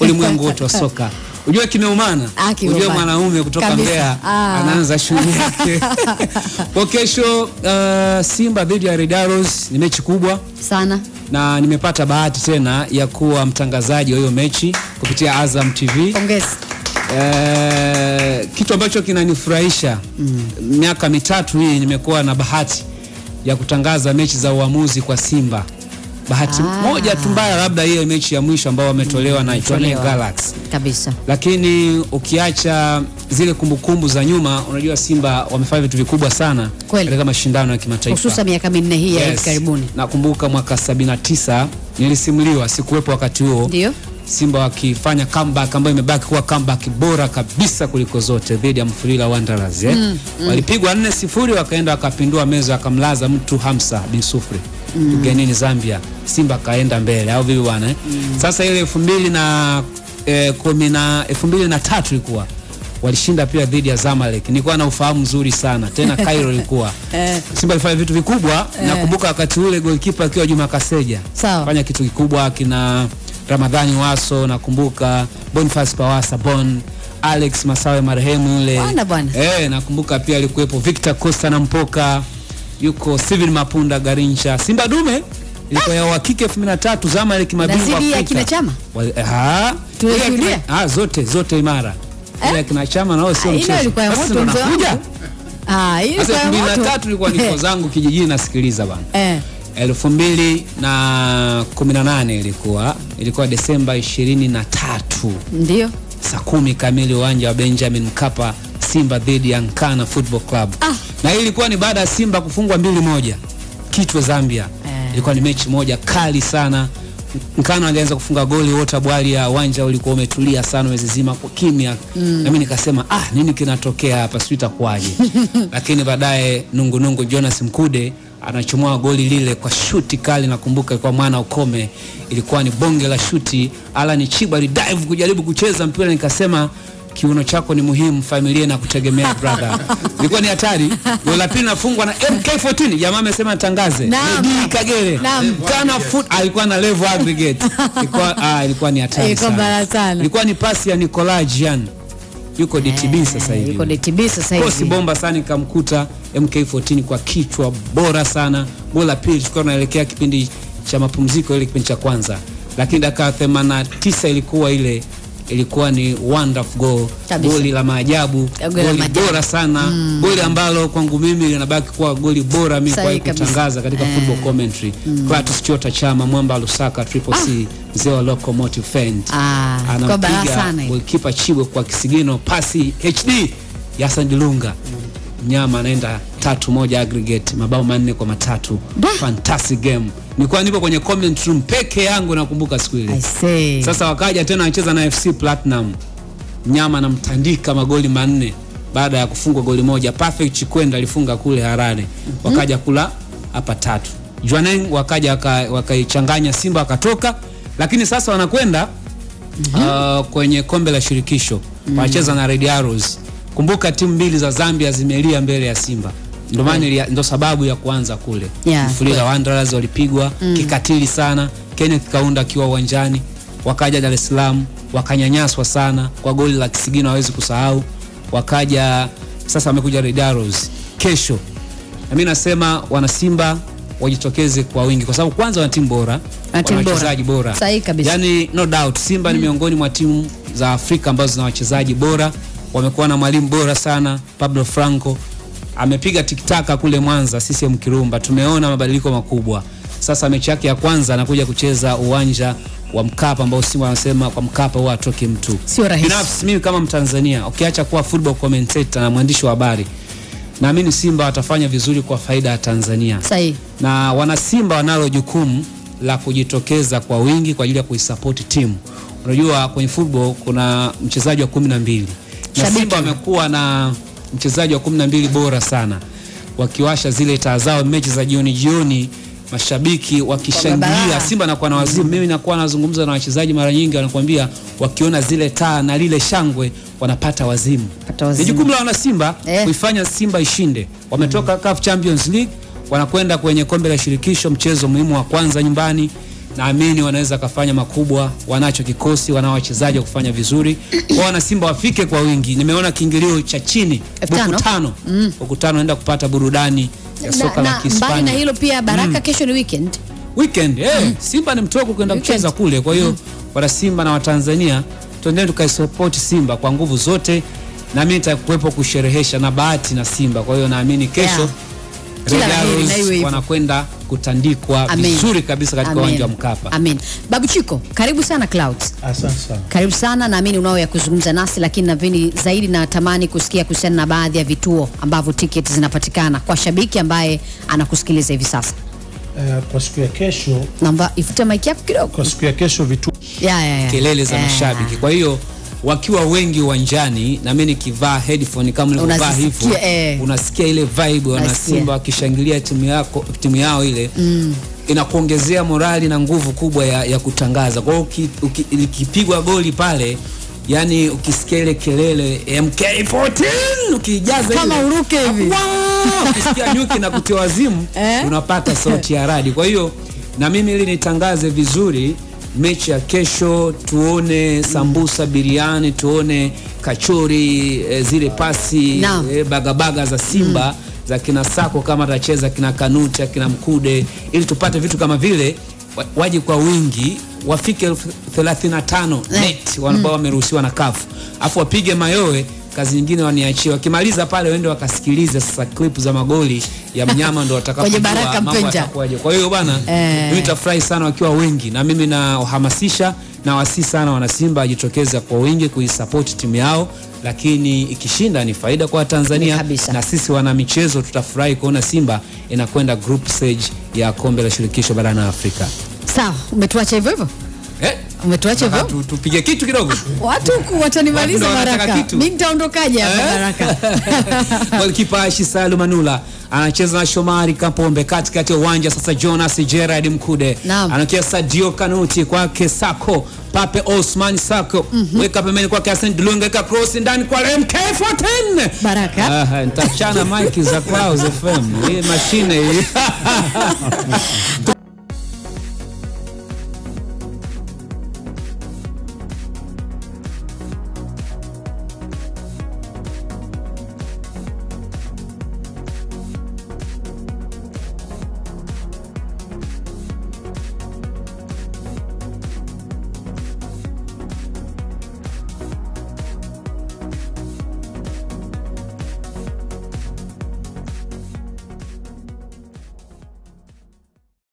ulimwengu wote wa soka. Unajua kimeumana, Ah, kimeumana. unajua mwanaume kutoka Kabisa. Mbeya Ah. anaanza shughuli yake kwa kesho. Uh, Simba dhidi ya Red Arrows ni mechi kubwa sana na nimepata bahati tena ya kuwa mtangazaji wa hiyo mechi kupitia Azam TV. pongezi Eh, kitu ambacho kinanifurahisha miaka mitatu hii nimekuwa na bahati ya kutangaza mechi za uamuzi kwa Simba. Bahati Ah. moja tu mbaya, labda hiyo mechi ya mwisho ambao wametolewa na Jwaneng Wametolewa. Galaxy, kabisa lakini ukiacha zile kumbukumbu za nyuma, unajua Simba wamefanya vitu vikubwa sana Kweli. katika mashindano ya kimataifa hususan miaka minne hii ya hivi Yes. karibuni Nakumbuka mwaka 79 nilisimuliwa, sikuwepo wakati huo ndio Simba wakifanya comeback ambayo imebaki kuwa comeback bora kabisa kuliko zote dhidi ya Mfulira Wanderers eh? Walipigwa 4-0 wakaenda wakapindua meza wakamlaza mtu Hamsa bin Sufri ugenini Zambia. Simba kaenda mbele au vipi bwana eh? Sasa ile 2000 na eh, kumi na 2003 ilikuwa walishinda pia dhidi ya Zamalek. Nilikuwa na ufahamu mzuri sana tena Cairo ilikuwa Eh. Simba ilifanya vitu vikubwa. Nakumbuka wakati ule goalkeeper akiwa Juma Kaseja Sawa. fanya kitu kikubwa kina Ramadhani Waso, nakumbuka Boniface Pawasa Bon, Alex Masawe marehemu yule. Bwana, bwana. Eh, nakumbuka pia alikuwepo Victor Costa na Mpoka, yuko Steven Mapunda Garincha. Simba dume ilikuwa ya uhakika 2003 Zamalek mabingwa zidi ya Afrika. kina Chama? Wal- ah, Tulishuhudia? ile ya kina- ah, zote zote imara. Ile ya kina Chama nao sio Ah, ile mchezo. ilikuwa ya Sasa moto ndo mzee nakuja. wangu ah hiyo Sasa ilikuwa ya 2003 moto nilikuwa niko zangu kijijini nasikiliza bana. eh elfu mbili na kumi na nane ilikuwa ilikuwa Desemba ishirini na tatu ndio saa kumi kamili uwanja wa Benjamin Mkapa, Simba dhidi ya Nkana Football Club Ah. na hii ilikuwa ni baada ya Simba kufungwa mbili moja Kitwe Zambia. Eh. Ilikuwa ni mechi moja kali sana. Nkana alianza kufunga goli wote bwali ya uwanja ulikuwa umetulia sana mwezi zima kwa kimya. Na mimi nikasema ah, nini kinatokea hapa sijui itakuwaje. Lakini baadaye nungu nungu Jonas Mkude anachomoa goli lile kwa shuti kali, nakumbuka ilikuwa mwana ukome, ilikuwa ni bonge la shuti. Alan Chiba dive kujaribu kucheza mpira, nikasema kiuno chako ni muhimu, familia na kutegemea brother. Ilikuwa ni hatari. Goli la pili nafungwa na MK14, jamaa amesema tangaze. Naam. Medi Kagere. Naam. Kana foot alikuwa na level aggregate. Ilikuwa ah, ilikuwa ni hatari Ilikuwa sana. bala sana. Ilikuwa ni pasi ya Nicolas Jean. Yuko DTB sasa hivi. yuko DTB sasa Kosi hivi bomba sana ikamkuta MK14 kwa kichwa bora sana. Goli la pili tulikuwa tunaelekea kipindi cha mapumziko, ile kipindi cha kwanza, lakini dakika 89 ilikuwa ile ilikuwa ni wonderful goal, Kabisa. goli la maajabu, Goli la goli maajabu. bora sana, goli ambalo kwangu mimi linabaki kuwa goli bora mimi Sahihi kwa kabisa. kutangaza katika Eh. football commentary. Clatous Chota Chama, Mwamba Lusaka, Triple C, mzee wa Locomotive Fent Ah, kwa balaa anampiga sana hiyo. golikipa Chibwe kwa kisigino, pasi HD ya Hassan Dilunga. Mnyama anaenda tatu moja aggregate, mabao manne kwa matatu. Da. Fantastic game. Nilikuwa nipo kwenye comment room peke yangu, nakumbuka siku I ile. say Sasa wakaja tena anacheza na FC Platinum, Mnyama anamtandika magoli manne baada ya kufungwa goli moja. Perfect Chikwenda alifunga kule Harare, wakaja kula hapa tatu. Jwaneng wakaja waka- wakaichanganya Simba wakatoka, lakini sasa wanakwenda uh, kwenye kombe la shirikisho wanacheza na Red Arrows. Kumbuka timu mbili za Zambia zimelia mbele ya Simba, ndio maana ilia- ndio sababu ya kuanza kule. Yeah, Mfulira Wanderers walipigwa kikatili sana, Kenneth Kaunda akiwa uwanjani, wakaja Dar es Salaam wakanyanyaswa sana kwa goli la kisigino, hawezi kusahau. Wakaja sasa, wamekuja Red Arrows kesho, na mimi nasema wana Simba wajitokeze kwa wingi, kwa sababu kwanza wana timu bora, Wana timu bora. wachezaji bora, Sahihi kabisa. yani no doubt Simba ni miongoni mwa timu za Afrika ambazo zina wachezaji bora. Wamekuwa na mwalimu bora sana Pablo Franco, amepiga tiktaka kule Mwanza CCM Kirumba, tumeona mabadiliko makubwa. Sasa mechi yake ya kwanza anakuja kucheza uwanja wa Mkapa ambao Simba wanasema kwa Mkapa huwa atoki mtu. Sio rahisi. Binafsi mimi kama Mtanzania, ukiacha kuwa football commentator na mwandishi wa habari, naamini Simba watafanya vizuri kwa faida ya Tanzania sahihi na wanasimba wanalo jukumu la kujitokeza kwa wingi kwa ajili ya kuisapoti timu. Unajua kwenye football kuna mchezaji wa kumi na mbili na Shabiki. Simba wamekuwa na mchezaji wa kumi na mbili bora sana, wakiwasha zile taa zao mechi za jioni jioni, mashabiki wakishangilia barabara. Simba anakuwa na wazimu. Mimi nakuwa nazungumza na wachezaji mara nyingi, wanakuambia wakiona zile taa na lile shangwe wanapata wazimu. Pata Ni wazimu. jukumu la wana Simba Eh. kuifanya Simba ishinde. Wametoka CAF Champions League wanakwenda kwenye kombe la shirikisho, mchezo muhimu wa kwanza nyumbani. naamini wanaweza kafanya makubwa. Wanacho kikosi, wanao wachezaji wa kufanya vizuri. Kwa wana Simba wafike kwa wingi. Nimeona kiingilio cha chini Elfu tano. buku tano, buku tano naenda kupata burudani ya soka na, la na mbali na Kihispania hilo pia Baraka kesho ni weekend. weekend. Eh, Simba ni mtoko kwenda Weekend. kucheza kule. Kwa hiyo wana Simba na Watanzania tuendeni tukaisupport Simba kwa nguvu zote, na mimi nitakuwepo kusherehesha na bahati na Simba. Kwa hiyo naamini kesho Yeah. Kila Red la heri, na iwe Arrows hivyo. wanakwenda kutandikwa Amen. vizuri kabisa katika Amen. uwanja wa Mkapa. Amen. Babu Chiko, karibu sana Clouds. Asante sana. Karibu sana, naamini unao ya kuzungumza nasi, lakini naamini zaidi natamani kusikia kuhusiana na baadhi ya vituo ambavyo tiketi zinapatikana kwa shabiki ambaye anakusikiliza hivi sasa. Eh, kwa siku ya kesho, Naomba ifute mic yako kidogo. kwa siku ya kesho vitu Ya, ya, ya. kelele za Eh, mashabiki. Kwa hiyo wakiwa wengi uwanjani, na mimi nikivaa headphone kama nilivyovaa Unazisikia, hivyo, eh. unasikia ile vibe wana Unasikia. Simba wakishangilia timu yako timu yao ile inakuongezea morali na nguvu kubwa ya, ya kutangaza. Kwa hiyo uki- uki- ikipigwa goli pale yani ukisikia ile kelele MK14 ukijaza Kama ile, uruke hivi. Wow! ukisikia nyuki na kutia wazimu Eh? unapata sauti ya radi. Kwa hiyo na mimi ili nitangaze vizuri mechi ya kesho, tuone sambusa, biriani, tuone kachori, e, zile pasi Naam. e, bagabaga za Simba za kina Sako kama atacheza kina Kanuta kina Mkude, ili tupate vitu kama vile, wa- waje kwa wingi wafike elfu thelathini na tano Eh. net ambao wameruhusiwa na kafu, afu wapige mayowe kazi nyingine waniachie. Wakimaliza pale waende wakasikilize sasa clip za magoli ya mnyama ndo watakapojua Kwenye Baraka mambo Mpenja. yatakuwaje. Kwa hiyo bana, Eh. mimi nitafurahi sana wakiwa wengi, na mimi nahamasisha na wasi sana wanasimba wajitokeze kwa wingi kuisupport timu yao, lakini ikishinda ni faida kwa Tanzania Kabisa. na sisi wana michezo tutafurahi kuona Simba inakwenda group stage ya kombe la shirikisho barani Afrika. Sawa, umetuacha hivyo hivyo? Eh, Umetuacha hivyo? nataka tu- tupige kitu kidogo. Watu huku watanimaliza Watu ndo wanataka Baraka. kitu. Mimi nitaondokaje hapa Eh? Baraka? Golikipa Aishi Salu Manula anacheza na Shomari Kapombe katikati ya uwanja. Sasa Jonas Gerard Mkude Naam. anakia Sadio Kanuti kwake Sako Pape Osman Sako weka pembeni kwake Hassan Dilunga weka cross ndani kwa MK14 Baraka. Ah, nitachana mike za Clouds FM hii mashine hii